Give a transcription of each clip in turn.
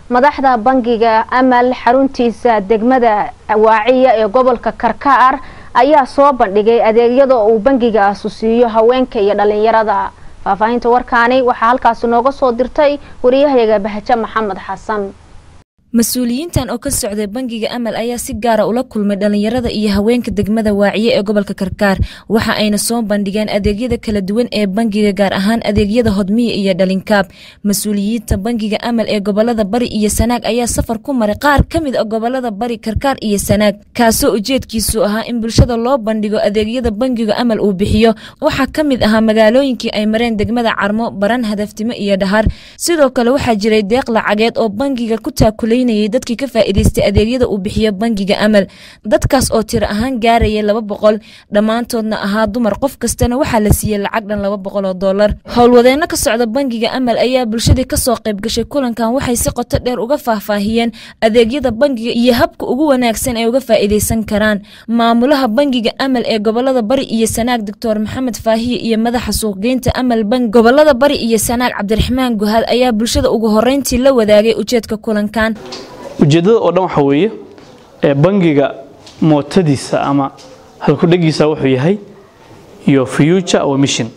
madaxda bangiga amal xaruntiisa degmada waaciya ee gobolka karkaar ayaa soo bandhigay adeegyada uu bangigaasi siiyo haweenka iyo dhalinyarada faahfaahinta warkaani waxaa halkaasi nooga soo dirtay wariyahayaga bahaje maxamed xasan mas-uuliyiintan oo ka socday bangiga amal ayaa si gaara ula kulmay dhalinyarada iyo haweenka degmada waaciye ee gobolka karkaar waxa ayna soo bandhigeen adeegyada kala duwan ee bangiga gaar ahaan adeegyada hodmiya iyo dhalinkaab mas-uuliyiinta bangiga amal ee gobolada bari iyo sanaag ayaa safar ku maray qaar ka mid a gobolada bari karkaar iyo sanaag kaasoo ujeedkiisu ahaa in bulshada loo bandhigo adeegyada bangiga amal uu bixiyo waxaa ka mid ahaa magaalooyinkii ay mareen degmada carmo baran hadaftimo iyo dhahar sidoo kale waxaa jiray deeq lacageed oo bangiga ku taakulay dadkii ka faa'iidaystay adeegyada uu bixiyo bangiga amal dadkaas oo tiro ahaan gaarayay laba boqol dhammaantoodna ahaa dumar qof kastana waxaa la siiyey lacag dhan laba boqol oo dollar howlwadeenno ka socda bangiga amal ayaa bulshadii kasoo qayb gashay kulankan waxay si qoto dheer uga faahfaahiyeen adeegyada bangiga iyo habka ugu wanaagsan ay uga faa'iidaysan karaan maamulaha bangiga amal ee gobolada bari iyo sanaag doctor maxamed faahiye iyo madaxa suuqgeynta amal bank gobolada bari iyo sanaag cabdiraxmaan guhaad ayaa bulshada ugu horeyntii la wadaagay ujeedka kulankan ujeeddada oo dhan waxaa weeye ee bangiga mootadiisa ama halkudhegiisa wuxuu yahay your future our mission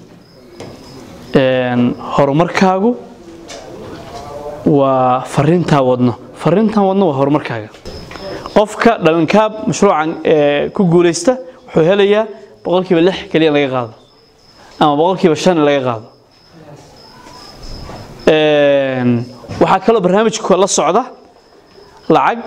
horumarkaagu waa fariintaa wadno fariintan wadno waa horumarkaaga qofka dhalinkaab mashruucan ku guulaysta wuxuu helayaa boqolkiiba lix keliya in laga qaado ama boqolkiiba shan in laga qaado waxaa kaloo barnaamijka la socda lacag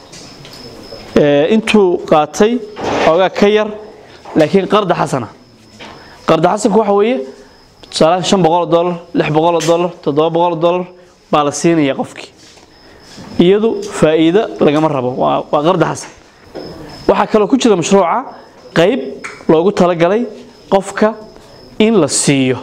intuu qaatay oogaa ka yar laakiin qarda xasana qarda xasanku waxa weeye tusaalahaan shan boqol dollar lix boqol dollar toddoba boqol dollar baa la siinaya qofkii iyadu faa'iido lagama rabo waa qarda xasan waxaa kaloo ku jira mashruuca qayb loogu talagalay qofka in la siiyo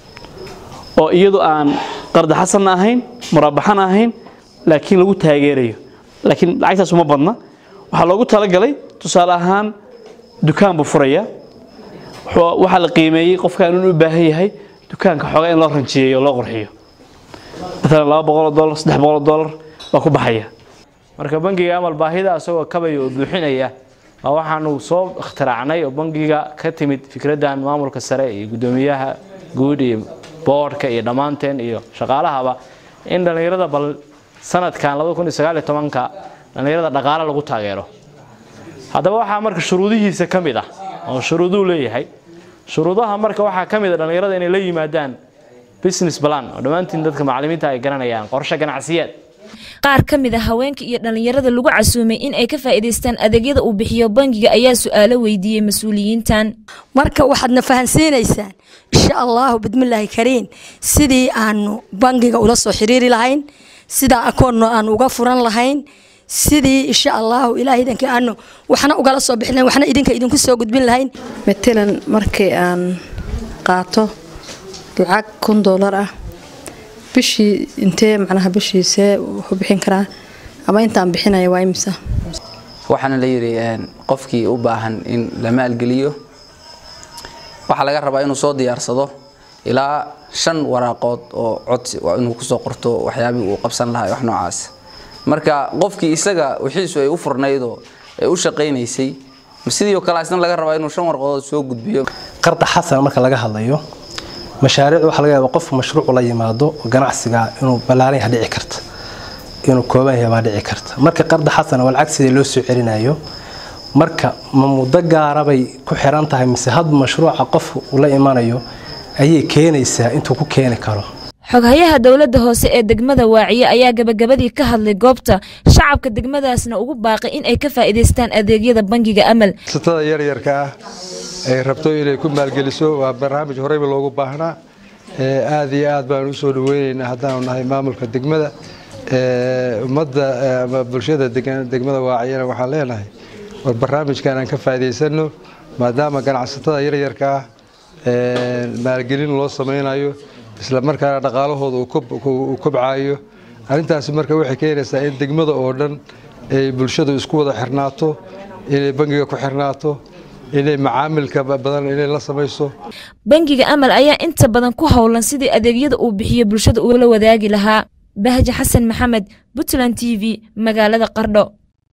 oo iyadu aan qarda xasanna ahayn muraabaxana ahayn laakiin lagu taageerayo laakiin lacagtaas uma badna waxaa loogu talagalay tusaale ahaan dukaan buu furaya waxaa la qiimeeyey qofkan inuu u baahan yahay dukaanka xoogaa in loo ranjiyeeyo loo qurxiyo maalan laba boqol dollar saddex boqol dollar baa ku baxaya marka bangiga amal baahida asagoo kabaya oo buuxinaya waa waxaanu soo ikhtiraacnay oo bangiga ka timid fikraddan maamulka sare iyo guddoomiyaha guud iyo boodhka iyo dhammaanteen iyo shaqaalahaba in dhallinyarada bal sanadkan ka dhallinyarada dhaqaale lagu taageero haddaba waxaa marka shuruudihiisa ka mid ah oo shuruuduu leeyahay shuruudaha marka waxaa ka mid a dhallinyarada inay la yimaadaan business plan oo dhammaantiin dadka macallimiinta ay garanayaan qorshe ganacsiyeed qaar ka mid a haweenka iyo dhallinyarada lagu casuumay in ay ka faa'iidaystaan adeegyada uu bixiyo bangiga ayaa su-aalo weydiiyey mas-uuliyiintan marka waxaadna fahansiinaysaan insha allahu bidmillaahi kariin sidii aanu bangiga ula soo xiriiri lahayn sidaa akoonno aan uga furan lahayn sidii insha allahu ilaah idanka aanu waxna ugala soo bixin lahayn waxna idinka idinku soo gudbin lahayn matalan markii aan qaato lacag kun doolar ah bishii intee macnaha bishiisee wuxuu bixin karaa ama intaan bixinaya waa imisa waxaana la yidhi qofkii u baahan in la maalgeliyo waxaa laga rabaa inuu soo diyaarsado ilaa shan waraaqood oo codsi waa inuu kusoo qorto waxyaabihii uu qabsan lahaa wax noocaas marka qofkii isaga wixiisu ay u furnaydoo ay u shaqaynaysay sidii oo kale isna laga rabaa inuu shan warqadood soo gudbiyo qarda xasan marka laga hadlayo mashaariic waxaa laga yaaba qof mashruuc la yimaado ganacsiga inuu ballaaran yaha dhici karta inuu kooban yahay baa dhici karta marka qarda xasan waa lacag sidii loo soo celinayo marka ma muddo gaarabay ku xiran tahay mise had mashruuca qof uu la imanayo ayay keenaysaa intuu ku keeni karo xoghayaha dowladda hoose ee degmada waaciye ayaa gabagabadii ka hadlay goobta shacabka degmadaasna ugu baaqay in ay ka faa'iidaystaan adeegyada bangiga amal satada yaryarka ah ay rabto inay ku maalgeliso waa barnaamij horeyba loogu baahnaa aad iyo aad baan usoo dhaweyneynaa haddaanu nahay maamulka degmada ummadda ama bulshada degmada waaciyana waxaan leenahay war barnaamijkan aan ka faa'iidaysano maadaama ganacsatada yaryarka ah maalgelin loo sameynayo isla markaana dhaqaalahooda uu kobcayo arrintaasi marka waxay keenaysaa in degmada oo dhan ay bulshadu isku wada xirnaato inay bangiga ku xirnaato inay macaamilka badan inay la samayso bangiga amal ayaa inta badan ku howlan sidii adeegyada uu bixiyo bulshada ula wadaagi lahaa bahje xasan maxamed puntland t v magaalada qardho